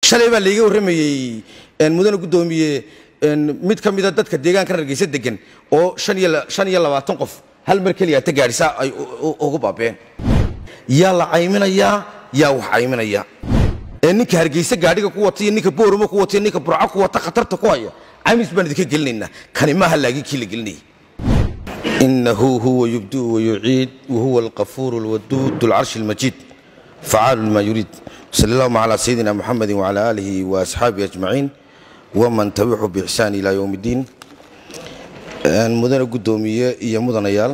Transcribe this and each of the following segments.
shalay baa layga warramayey mudane guddoomiye mid ka mida dadka deegaanka hargeysa degan oo shan iyo labaatan qof hal mar keliya ta gaadhisaa ay ugu baabeen yaa la cayminayaa yaa wax cayminaya ee ninka hargeysa gaadhiga ku wata iyo ninka booramo ku wata iyo ninka burco ku wata khatarta ku haya caymis baan idinka gelinaynaa kani maaha laagii kii la gelinayay inahu huwa yubdiu wayuciid wahuwa alqafuur alwaduud alcarshi almajiid facaalu lima yuriid sal allahuma calaa sayidina muxamedi wacala aalihi wa asxaabihi ajmaciin waman tabicu biixsaan ilaa yowm iddiin mudane guddoomiye iyo mudanayaal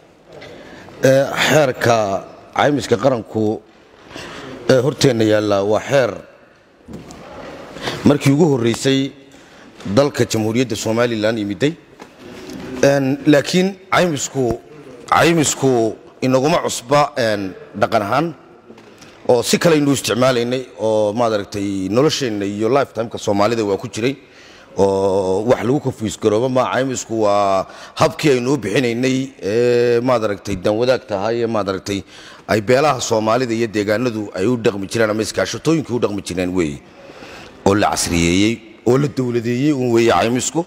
xeerka caymiska qaranku ee horteenna yaalla waa xeer markii ugu horreysay dalka jamhuuriyadda somalilan yimiday laakiin caymisku caymisku inaguma cusba dhaqan ahaan oo si kale aynu isticmaalaynay oo maaragtay nolosheenna iyo lifetimeka soomaalida waa ku jiray oo wax lagu kafiisgarooba ma caymisku waa habkii aynu u bixinaynay ee maaragtay danwadaag tahay ee maaragtay ay beelaha soomaalida iyo deegaanadu ay u dhaqmi jireen ama iskaashatooyinkii u dhaqmi jireen weeye oo la casriyeeyey oo la dowladeeyey un weeye caymisku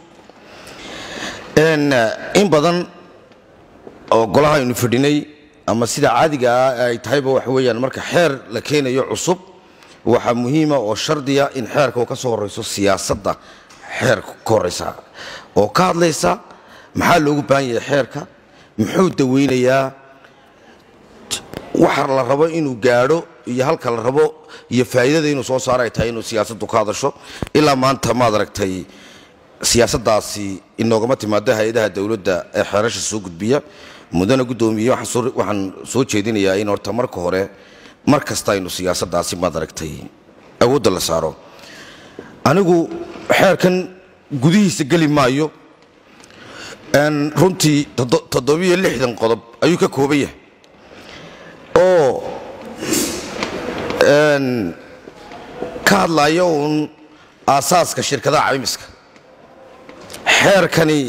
in badan oo golaha aynu fadhinay ama sida caadiga ah ay tahayba waxa weeyaan marka xeer la keenayo cusub waxaa muhiima oo shardiya in xeerka uu ka soo horrayso siyaasadda xeerka ka horraysa oo ka hadlaysa maxaa loogu baahan yahay xeerka muxuu daweynayaa waxa la rabo inuu gaadho iyo halka la rabo iyo faa'iidada inuu soo saaro ay tahay inuu siyaasaddu ka hadasho ilaa maanta maad aragtay siyaasaddaasi inoogama timaado hay-adaha dowladda ee xeerasha soo gudbiya mudane guddoomiye waxaan soo jeedinayaa in horta marka hore mar kasta aynu siyaasaddaasi maad aragtay awoodda la saaro anigu xeerkan gudihiisa geli maayo runtii toddobiyo lixdan qodob ayuu ka kooban yahay oo ka hadlaya uun aasaaska shirkadaha caymiska xeerkani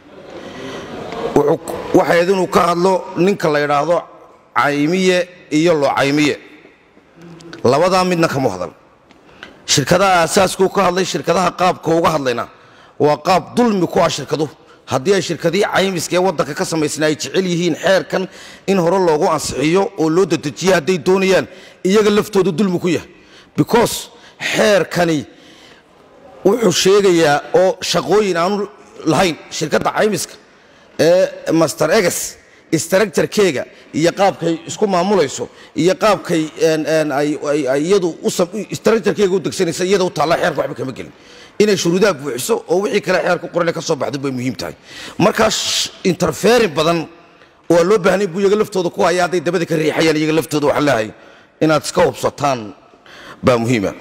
waxayd inuu ka hadlo ninka la yidhaahdo caymiye iyo loo caymiye labadaa midna kama hadal shirkadaha aasaaskuu ka hadlay shirkadaha qaabka uga hadlayna waa qaab dulmi ku ah shirkaduhu haddii ay shirkadihii caymiska ee waddanka ka samaysna ay jecel yihiin xeerkan in hore loogu ansixiyo oo loo dadejiyo hadday doonayaan iyaga laftooda dulmi ku yahay because xeerkani wuxuu sheegayaa oo shaqooyin aanu lahayn shirkadda caymiska ee master eges structurekeega iyo qaabkay isku maamulayso iyo qaabkay iyadu structurekeega u degsanaysa iyada u taalla xeerka waxba kama gelin inay shuruudaha buuxiso oo wixii kale xeerka qorane ka soo baxdo bay muhiim tahay markaa interferin badan waa loo baahnay buu iyaga laftooda ku haya hadday dabada ka riixayaan iyaga laftooda waxaan leehay inaad iska hubsataan baa muhiima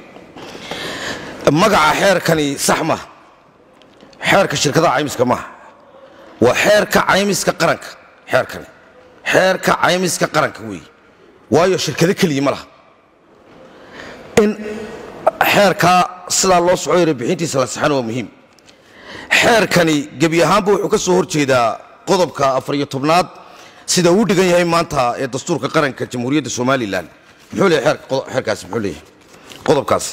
magaca xeerkani sax maaha xeerka shirkadaha caymiska maaha waa xeerka caymiska qaranka xeerkani xeerka caymiska qaranka weeye waayo shirkado keliya ma laha in xeerkaa sidaa loo soco yara bixintiisa la saxana waa muhiim xeerkani gebi ahaanba wuxuu ka soo horjeedaa qodobka afar iyo tobnaad sida uu dhigan yahay maanta ee dastuurka qaranka jamhuuriyadda somalilan muxuu leeyahay xeerkaasi muxuu leeyahay qodobkaasi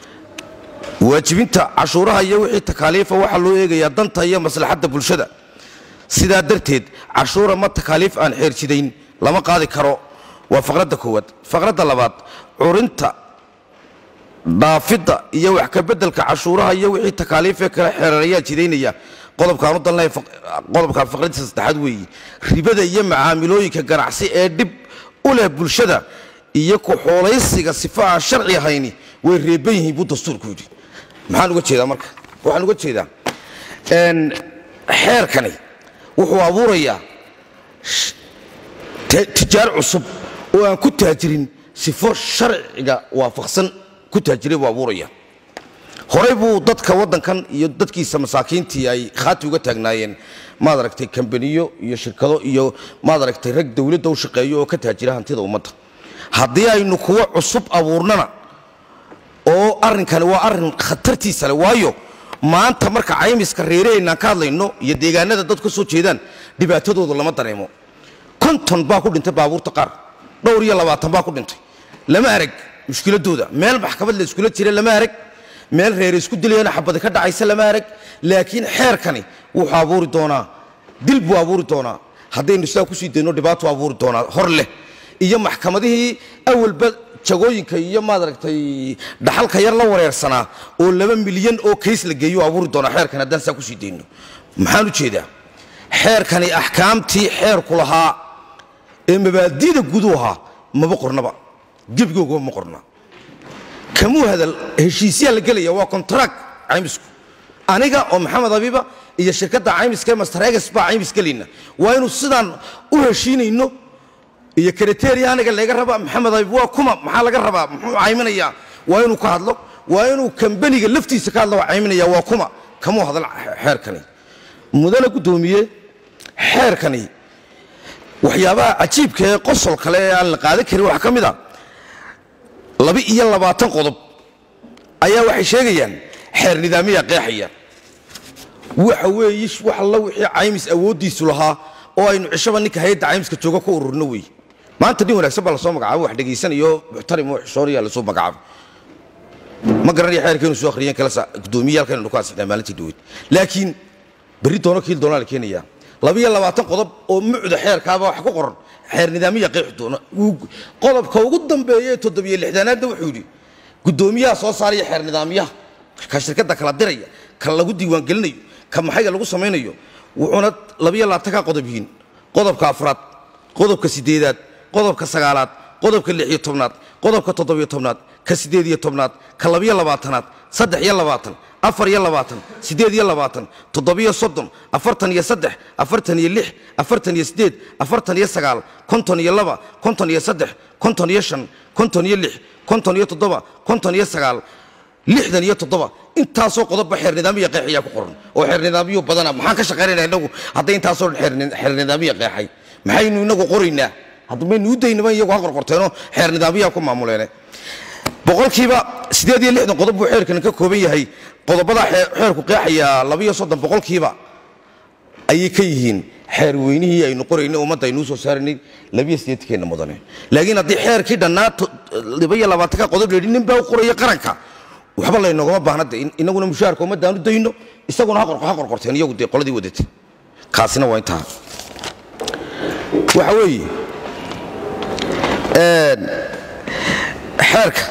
waajibinta cashuuraha iyo wixii takaaliifa waxaa loo eegayaa danta iyo maslaxadda bulshada sidaa darteed cashuura ma takaaliif aan xeerjidayn lama qaadi karo waa faqradda koowaad faqradda labaad curinta dhaafidda iyo wax ka beddelka cashuuraha iyo wixii takaaliifee kale xeerareyaa jidaynaya qodobkaan u dalnay qodobkaa faqradiisa saddexaad weeye ribada iyo macaamilooyinka ganacsi ee dhib u leh bulshada iyo ku-xoolaysiga sifa aan sharci ahayni way reeban yihiin buu dastuurku yidhi maxaan uga jeedaa marka waxaan uga jeedaa xeerkani wuxuu abuurayaa tijaar cusub oo aan ku taajirin sifo sharciga waafaqsan ku taajiray buu abuuraya horey buu dadka waddankan iyo dadkiisa masaakiintii ay khaati uga taagnaayeen maad aragtay kambaniyo iyo shirkado iyo maad aragtay rag dowladda u shaqeeyo oo ka taajira hantida ummadda haddii aynu kuwo cusub abuurnana oo arrinkani waa arrin khatartiisa leh waayo maanta marka caymiska reeraheennaan ka hadlayno iyo deegaanada dad ka soo jeedaan dhibaatadooda lama dareemo konton baa ku dhintay baabuurta qaar dhowr iyo labaatan baa ku dhintay lama arag mushkiladooda meel maxkamad la iskula jira lama arag meel reer isku dilayana xabadi ka dhacaysa lama arag laakiin xeerkani wuxuu abuuri doonaa dil buu abuuri doonaa haddaynu sidaa kusii dayno dhibaato abuuri doonaa hor leh iyo maxkamadihii awalba jagooyinka iyo maaragtay dhaxalka yar la wareersanaa oo laba milyan oo kays la geeyo abuuri doonaa xeerkan haddaan sidaa kusii dayno maxaan u jeedaa xeerkani axkaamtii xeerku lahaa ee mabaadi'da gudu ahaa maba qornaba gebigooga ma qorna kamuu hadal heshiisyaa la gelaya waa kontraag caymisku aniga oo maxamed abiba iyo shirkadda caymiska ee mastareegas baa caymis gelayna waa inuu sidaan u heshiinayno iyo kriteria aniga laga raba maxamed abib waa kuma maxaa laga rabaa muxuu cayminayaa waa inuu ka hadlo waa inuu kambaniga laftiisa ka hadlo waa cayminaya waa kuma kamuu hadal xeerkani mudane guddoomiye xeerkani waxyaabaha cajiibka ee qosol kale ee aan la qaadan karin waxaa ka mid a laba iyo labaatan qodob ayaa waxay sheegayaan xeer nidaamiya qeexaya waxa weeye wax alla wixii caymis awooddiisu lahaa oo aynu cishaba ninka hay-adda caymiska jooga ku ururno wey maanta nin wanaagsan baa lasoo magacaabo wax dhegaysanayo muxtarim oo xishoonaya lasoo magacaabo ma garanaya xeerkeenu soo akhriyeen kala gudoomiyaalkan ku ansixnaa maalintii dhaweyd laakiin berri doono kiil doonaa la keenayaa labiyo labaatan qodob oo mucda xeerkaaba wax ku qoran xeer nidaamiya qeexi doona qodobka ugu dambeeya ee toddobiyo lixdaanaadna wuxuu yidhi guddoomiyaha soo saaraya xeer nidaamyaha ka shirkadda kala diraya ka lagu diiwaangelinayo ka maxayga lagu samaynayo wuxuuna labiyo labaatanka qodob yihiin qodobka afraad qodobka sideedaad qodobka sagaalaad qodobka lix iyo tobnaad qodobka toddobiyo tobnaad ka sideed iyo tobnaad ka labiyo labaatanaad saddex iyo labaatan afar iyo labaatan siddeed iyo labaatan toddobiyo soddon afartan iyo saddex afartan iyo lix afartan iyo siddeed afartan iyo sagaal konton iyo laba konton iyo saddex konton iyo shan konton iyo lix konton iyo toddoba konton iyo sagaal lixdan iyo toddoba intaasoo qodobba xeer nidaamiya qeexayaa ku qoran oo xeer nidaamiyo badana maxaan ka shaqaynayna inagu hadday intaasoo dhan xeer nidaamiya qeexay maxaynu inagu qoraynaa hadda maynu u daynaba iyagu ha qorqorteenoo xeer nidaamiyaa ku maamuleene boqolkiiba siddeed iyo lixdan qodob buu xeerkan ka kooban yahay qodobada xeerku qeexaya labiyo soddon boqolkiiba ayay ka yihiin xeer weynihii aynu qoraynay ummadda aynuu soo saaraynay labiyo siddeetankeena mudane laakiin haddii xeerkii dhannaa labaiyo labaatanka qodob la yidhi nin baa u qoraya qaranka waxba laynoogama baahna de inaguna mushaharka ummaddaanu dayno isaguna ha qorqorteen iyagu dee qoladii wadatay kaasina waa intaa waxa weeye xeerka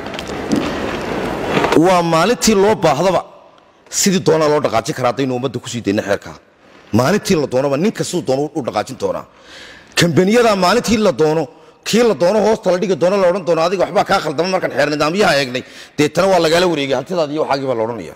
waa maalintii loo baahdaba sidii doonaa loo dhaqaajin karaa haddaynu ummadda kusii dayna xeerkaa maalintii la doonaba ninka siduu doono u dhaqaajin doonaa kambaniyada maalintii la doono kii la doono hoosta la dhigi doono la odhan doono adiga waxbaa kaa khaldama markaan xeer nidaamyaha eegnay deetana waa lagaala wareegay hantidaadi iyo waxaagii baa la odhanaya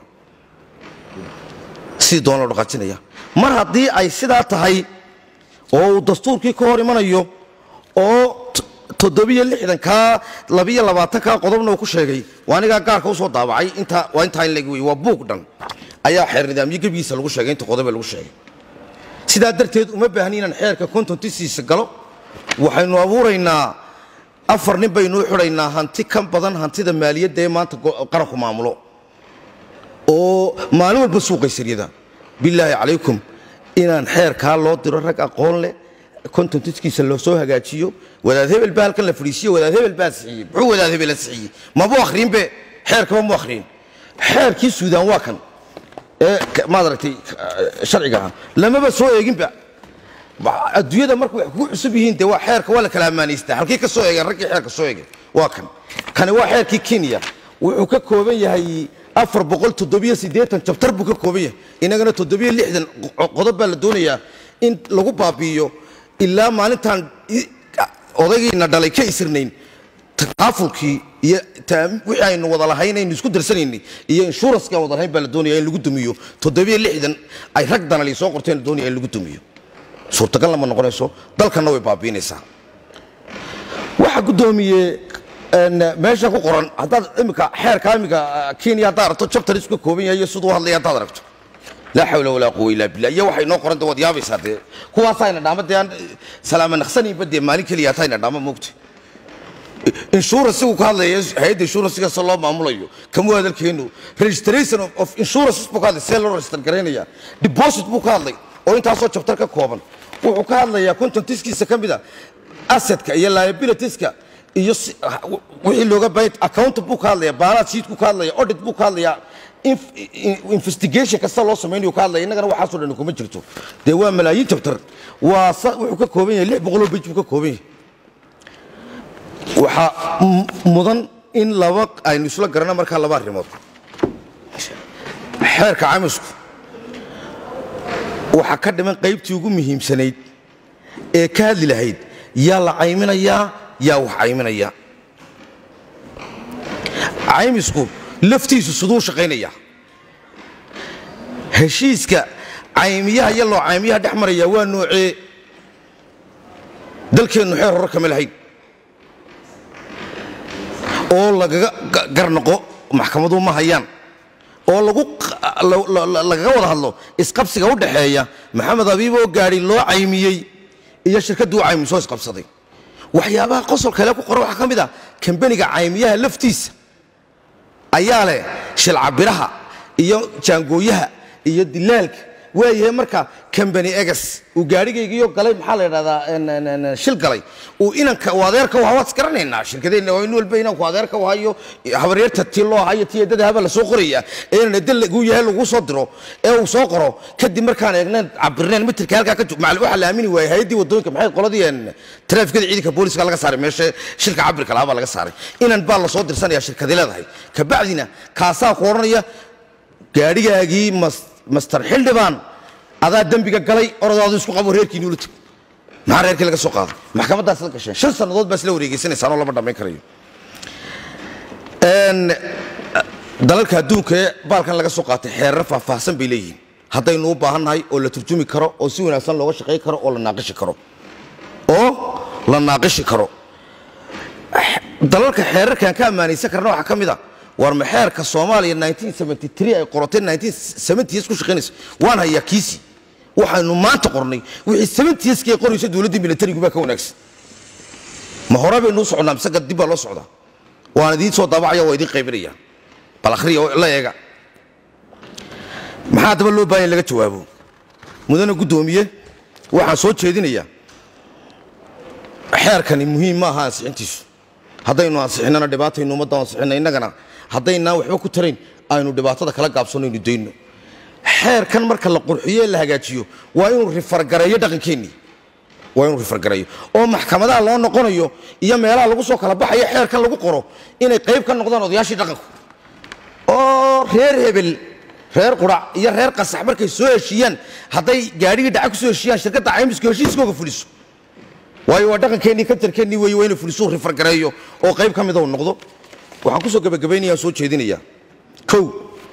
sidii doona loo dhaqaajinaya mar haddii ay sidaa tahay oo uu dastuurkii ka hor imanayo oo toddobiyo lixdankaa labiyo labaatankaa qodobna uu ku sheegay waa anigaa gaarka usoo daabacay intaa waa intaa in leg wey waa buug dhan ayaa xeer nidaamyo gebigiisa lagu sheegay inta qodobe lagu sheegay sidaa darteed uma baahni inaan xeerka kontontisiisa galo waxaynu abuuraynaa afar nin baynuu xidhaynaa hanti ka badan hantida maaliyadda ee maanta qaranku maamulo oo maalin walba suuqaysaryada bilaahi calaykum inaan xeerkaa loo diro rag aqoon leh kontontiskiisa loo soo hagaajiyo wadaad hebel baa halkan la fadhiisiyo wadaad hebel baa sixiyey muxuu wadaad hebela sixiyey mabu akhriinbe xeerkaba mu akhriin xeerkii suudaan waa kan ee maad aragtay sharciga ah lamaba soo eeginba adduunyada marka wax kugu cusub yihiin dee waa xeerka waa la kala ammaanaystaa halkii ka soo eegeen raggii xeerka soo eegeen waa kan kani waa xeerkii kenya wuxuu ka kooban yahay afar boqol toddobiyo siddeetan jabtar buu ka kooban yahay inagana toddobiyo lixdan qodob baa la doonayaa in lagu baabi'iyo ilaa maalintaan odaygiina dhalay ka isirnayn takaafulkii iyo wixii aynu wada lahayn aynu isku darsanaynay iyo inshuranskii aan wada lahayn baa la doonaya in lagu dumiyo toddobiyo lixdan ay rag danali soo qorteen la doonaya in lagu dumiyo suurtagalna ma noqonayso dalkanna way baabiinaysaa waxa guddoomiye meesha ku qoran haddaad imika xeerka imika kenya haddaad aragto jabtar isku kooban yahay iyo siduu hadlaya haddaad aragto laa xawla walaa quwa illaa billah iyo waxay noo qoran de waad yaabaysaa dee kuwaasayna dhaama dee aan salaama naqsanaynba dee maalin keliya hatayna dhaama moogta insuransigu ka hadlaya hay-adda insuransiga se loo maamulayo kamuu hadalkeenu registration of insurances buu ka hadlay see loo register garaynaya deposit buu ka hadlay oo intaasoo jabtar ka kooban wuxuu ka hadlayaa kontontiskiisa ka mida assetka iyo liabilitieska iyo si- wixii looga baahan account buu ka hadlaya baalaad sheet buu ka hadlaya audit buu ka hadlaya inf- in- investigation kasta loo samaynayo ka hadlaya innagana waxaasoo dhan kuma jirto dee waa malaayiin jabtar waa sa- wuxuu ka kooban yahay lix boqoloo bej buu ka kooban yahay waxaa m- mudan in laba aynu isla garana markaa laba arrimood xeerka camisku waxaa ka dhiman qaybtii ugu muhiimsanayd ee ka hadli lahayd yaa la cayminayaa yaa wax cayminaya caymisku laftiisu siduu shaqaynaya heshiiska caymiyaha iyo loo caymiyaha dhex maraya waa noocee dalkeennu xeer hore kama lahayn oo lagaga ga- garnoqo maxkamadu ma hayaan oo lagu q- la- la- la- lagaga wada hadlo isqabsiga u dhaxeeya maxamed abiib oo gaadhi loo caymiyey iyo shirkaddii u caymisoo isqabsaday waxyaabaha qosol kale ku qoran waxaa ka mid ah kambaniga caymiyaha laftiisa ayaa leh shilcabiraha iyo jaangooyaha iyo dilaalka waayahay marka kambani egas uu gaadhigaygiyo galay maxaa la idhahdaa en- en- en- shil galay uu inanka uu adeerka u hawaad isgaranaynaa shirkadeenna waa in walba inanku adeerka u hayo habaryarta tii loo hayo tii eedada haba la soo qoraya ee inan edda lagu yahay lagu soo diro ee uu soo qoro kadib markaan eegneen cabirneen mitirka halkaa ka jog macal waxaa la aamini waayay hay-addii waddooyinka maxay qoladii en taraafikada ciidanka booliska laga saaray meesha shilka cabirka lahaa baa laga saaray inan baa la soo dirsanaya shirkadi leedahay kabacdina kaasaa ku odhanaya gaadhigaagii mas- master xildhibaan adaa dembiga galay orodaadu isku qabo reerkiini ula teg maxaa reerkii laga soo qaaday maxkamadaas la gasheen shan sannadood baa isla wareegeysanaysaan oo lama dhammayn karayo Een, dalalka adduunka ee baalkan laga soo qaatay xeerar faahfaahsan bay leeyihiin haddaynu u baahannahay oo la turjumi karo oo si wanaagsan looga shaqayn karo oo la naaqishi karo oo la naaqishi karo dalalka xeerarkan ka ammaanaysan karna waxaa ka mid a war ma xeerka soomaaliya 1973 ay qorotay 1970s ku shaqaynaysa waan hayaa kiisi waxaynu maanta qornay wixii 70s kii qoraysa dowladdii militarigu baa ka wanaagsan ma hore baynu u socnaa mise dib baa loo socdaa waan idiin soo daabacaya waa idiin qaybinaya bal akhriya oo la eega maxaa daba loo baahan in laga jawaabo mudane guddoomiye waxaan soo jeedinayaa xeerkani muhiim ma aha ansixintiisu haddaynu ansixinnana dhibaataynu ummadda ansixinna innagana haddaynaan waxba ku tarayn aynu dhibaatada kala gaabsanno aynu dayno xeerkan marka la qurxiyo ee la hagaajiyo waa inuu rifargareeyo dhaqankeennii waa inuu rifargareeyo oo maxkamadaha loo noqonayo iyo meelaha lagu soo kala baxayo xeerkan lagu qoro inay qayb ka noqdaan odayaashii dhaqanku oo reer hebel reer qurac iyo reer qasax markay soo heshiiyaan hadday gaadhigii dhaca ku soo heshiiyaan shirkadda caymisku heshiiskooga fuliso waayo waa dhaqankeennii kantarkeennii weeye waa inuu fulisuu rifargareeyo oo qayb ka mida uu noqdo waxaan kusoo gabagabaynaya soo jeedinayaa kow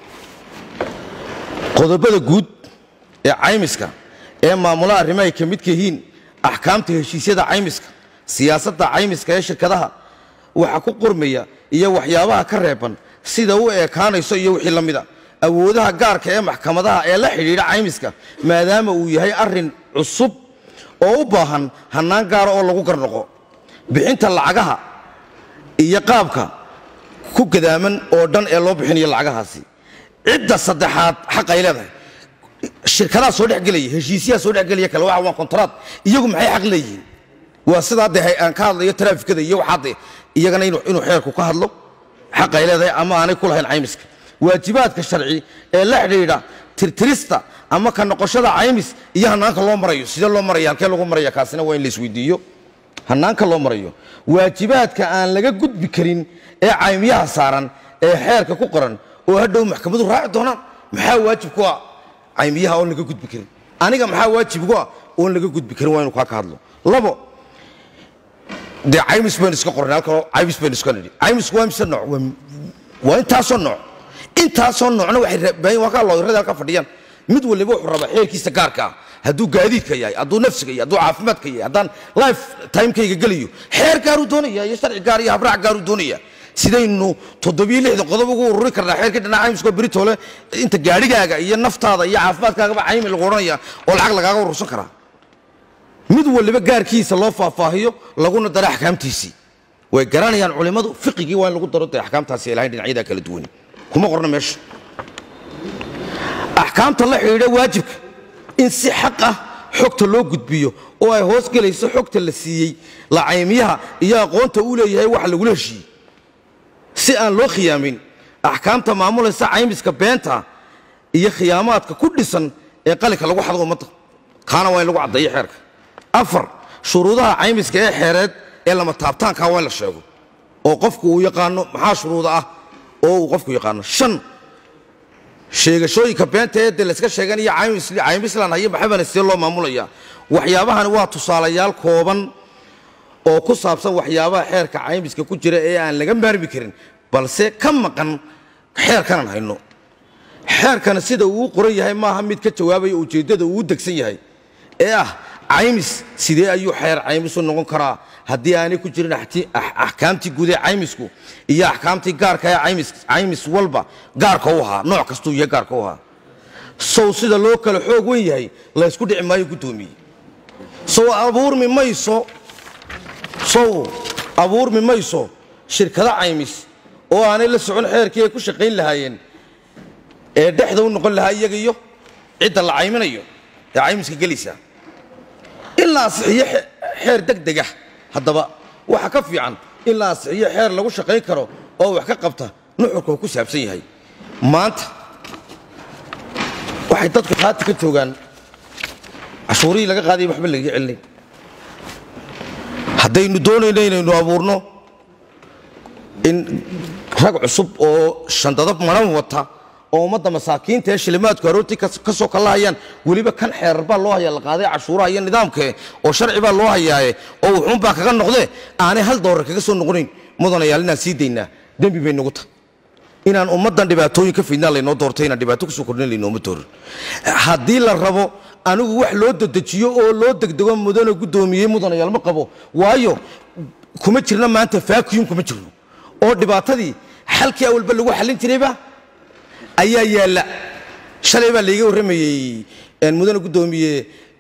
qodobada guud ee caymiska ee maamulaha arrimaha ay ka midka yihiin axkaamta heshiisyada caymiska siyaasadda caymiska ee shirkadaha waxa ku qormaya iyo waxyaabaha ka reeban sida u ekaanayso iyo wixii la mida awoodaha gaarka ee maxkamadaha ee la xidhiidha caymiska maadaama uu yahay arrin cusub oo u baahan hannaan gaara oo lagu garnoqo bixinta lacagaha iyo qaabka ku gadaaman oo dhan ee loo bixinayo lacagahaasi cidda saddexaad xaq ay leedahay shirkadaha soo dhexgelaya heshiisyaha soo dhexgelaya kale waxa waa kontraad iyagu maxay xaq leeyihiin waa sidaa dee aan ka hadlayo taraafikada iyo waxaa dee iyagana inuu inuu xeerku ka hadlo xaq ay leedahay ama aanay ku lahayn caymiska waajibaadka sharci ee la xidhiidha tirtirista ama ka noqoshada caymis iyo hanaanka loo marayo sidee loo maraya halkee lagu maraya kaasina waa in la isweydiiyo hanaanka loo marayo waajibaadka aan laga gudbi karin ee caymiyaha saaran ee xeerka ku qoran oo hadhow maxkamadu raaci doonaan maxaa waajib ku ah caymiyaha oon laga gudbi karin aniga maxaa waajib ku ah oon laga gudbi karin waa inu kaa ka hadlo labo dee caymis baynu iska qornay halkaloo caymis baynu iska nidhi caymisku waa mise nooc waa waa intaasoo nooc intaasoo noocna waxay rabaayin waa kaa looyarada halka fadhiyaan mid waliba wuxuu rabaa xeerkiisa gaarka ah hadduu gaadiidka yahay hadduu nafsiga yahay hadduu caafimaadka yahay haddaan life timekayga gelayo xeer gaaruu doonaya iyo sharci gaar iyo habraac gaaruu doonaya sidaynu toddobiyo lixda qodob ugu ururi karnaa xeerkii dhinaca caymiskoo beritole inta gaadhigaaga iyo naftaada iyo caafimaadkaagaba caymi lagu odhanaya oo lacag lagaaga urursan karaa mid waliba gaarkiisa loo faahfaahiyo laguna daro axkaamtiisii way garanayaan culimmadu fiqigii waa in lagu daro dee axkaamtaasi ay lahayn dhinacyada kala duwan kuma qorna meesha axkaamta la xidhiidha waajibka in si xaq ah xogta loo gudbiyo oo ay hoos gelayso xogta la siiyey lacaymiyaha iyo aqoonta uu leeyahay wax lagula heshiiyey si aan loo khiyaamin axkaamta maamulaysa caymiska beenta iyo khiyaamaadka ku dhisan ee qalinka lagu xado ummadda kaana waa in lagu caddeeyo xeerka afar shuruudaha caymiska ee xeereed ee lama taabtaankaa waa in la sheego oo qofku uu yaqaano maxaa shuruuda ah oo uu qofku yaqaano shan sheegashooyinka beenta ee de layska sheeganaya caymislan hayo maxabana see loo maamulaya waxyaabahani waa tusaalayaal kooban oo ku saabsan waxyaabaha xeerka caymiska ku jira ee aan laga maarmi karin balse ka maqan xeerkanan hayno xeerkana sida uu qoran yahay maaha mid ka jawaabaya ujeeddada uu degsan yahay ee ah caymis sidee ayuu xeer caymisu noqon karaa haddii aanay ku jirin axkaamtii guud ee caymisku iyo axkaamtii gaarka ee caymis walba gaarka u ahaa nooc kastuu yahay gaarka u ahaa sow sida loo kala xoog wen yahay laysku dhici maayo guddoomiye sow abuurmi mayso sow abuurmi mayso shirkado caymis oo aanay la socon xeerkii ay ku shaqayn lahaayeen ee dhexda u noqon lahaa iyaga iyo cidda la cayminayo ee caymiska gelaysa in la asixiyo xeer degdega haddaba waxa ka fiican in la asixiyo xeer lagu shaqayn karo oo wax ka qabta nuxurka uu ku saabsan yahay maanta waxay dadku haati ka joogaan cashuurihii laga qaadaya waxba lagaga celinay haddaynu doonayno inaynu abuurno in rag cusub oo shandado maran wata oo ummadda masaakiinta ee shilimaadku aroortii ka soo kallahayaan weliba kan xeerar baa loo hayaa la qaaday cashuuraha iyo nidaamkee oo sharci baa loo hayaaye oo wuxuunbaa kaga noqdee aanay hal doolar kaga soo noqonayn mudanayaal inaan sii daynaa dembi bay nagu tahay inaan ummaddan dhibaatooyin ka fidnaa laynoo doortay inaan dhibaato kusoo kordhin laynooma doorin haddii la rabo anigu wax loo dedejiyo oo loo degdego mudana guddoomiyey mudanayaal ma qabo waayo kuma jirna maanta vacuum kuma jirno oo dhibaatadii xalkii awalba lagu xallin jirayba ayaa yaalla shalay baa layga warramayey mudane guddoomiye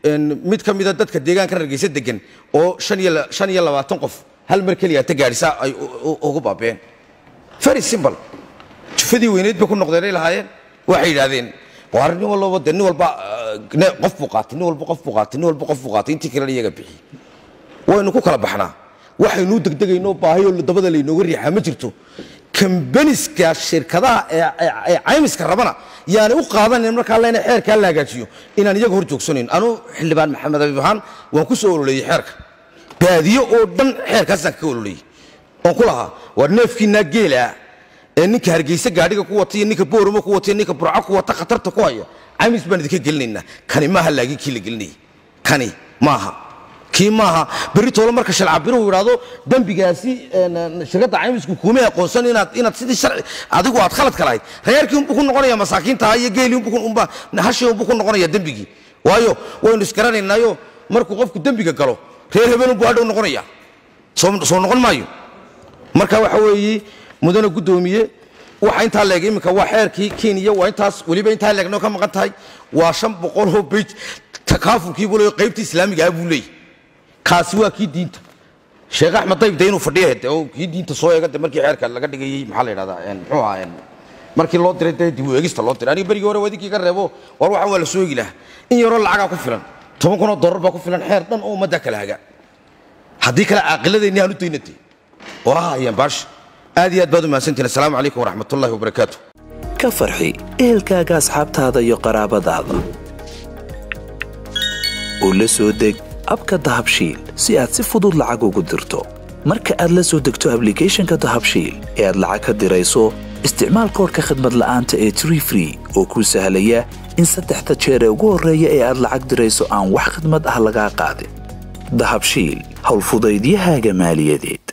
mid ka mida dadka deegaanka hargeysa degan oo shan iyo labaatan qof hal mar keliya ta gaadhisa ay ugu baabeen very simple jufadii weyneed bay ku noqdeenay lahaayeen waxay yidhaahdeen waar nin walbaba de nin walba qof buu qaatay nin walba qof buu qaatay nin walba qof buu qaatay intii kalena iyaga bixiyey waynu ku kala baxnaa waxaynuu degdegayno baahiyoo dabada laynooga riixaa ma jirto kambaniska shirkadaha ee caymiska rabana yaani u qaadanan markaa lena xeerkaa la hagaajiyo inaan iyaga hor joogsanayn anuu xildhibaan maxamed abiib ahaan waan ku soo ololeeyey xeerka baadiyo oo dhan xeerkaasaan kaga ololeeyey oon ku lahaa waar neefkiinaa geelaa ee ninka hargeysa gaadhiga ku wata iyo ninka booramo ku wata iyo ninka burco ku wata khatarta ku haya caymis baan idinka gelinaynaa kani maaha laagii kii la gelinayay kani maaha kii maaha berri toole marka shalcabiruhu yidhaahdo dembigaasi shirkadda caymisku kuuma aqoonsan inaad inaad sidii sharci adigu aad khaladka lahayd reerkii unbuu ku noqonaya masaakiinta iyo geelii unbuu hashii unbuu ku noqonaya dembigii waayo waynu isgaranaynaayo markuu qofku dembiga galo reer hebel unbuu hadhow noqonaya soo noqon maayo marka waxa weeye mudane guddoomiye waxa intaa leeg iminka waa xeerkii kenya waa intaas weliba intaa leegnoo ka maqan tahay waa shan boqoloo bej takaafulkii buu leeyo qaybtii islaamiga ah buu leeyahy kaasi waa kii diinta sheekh axmed dayb de inuu fadhiya de oo kii diinta soo eega de markii xeerka laga dhigayey maxaa la yidhahdaa muxuu ahaa markii loo diray dee dib u eegista loo diray aniga berigii hore wadinkii ka reebo war waxan waa la soo eegi lahaa in yaroo lacagaa ku filan toban kunoo dollar baa ku filan xeer dhan oo ummadda kala haga haddii kale caaqiladeenni aan u daynatay oo ha hayaan baasha aad iyo aad baad u mahadsantihin assalaamu calaykum waraxmat ullahi wabarakaatu ka farxi ehelkaaga asxaabtaada iyo qaraabadaada u la soo deg abka dahabshiil si aad si fudud lacag ugu dirto marka aad la soo degto ablicathonka dahabshiil ee aad lacag ka dirayso isticmaal koorka khadmad la'aanta ee tree free oo kuu sahlaya in saddexda jeer ee ugu horreeya ee aad lacag dirayso aan wax khidmad ah lagaa qaadin dahabshiil howlfudaydiyahaaga maaliyadeed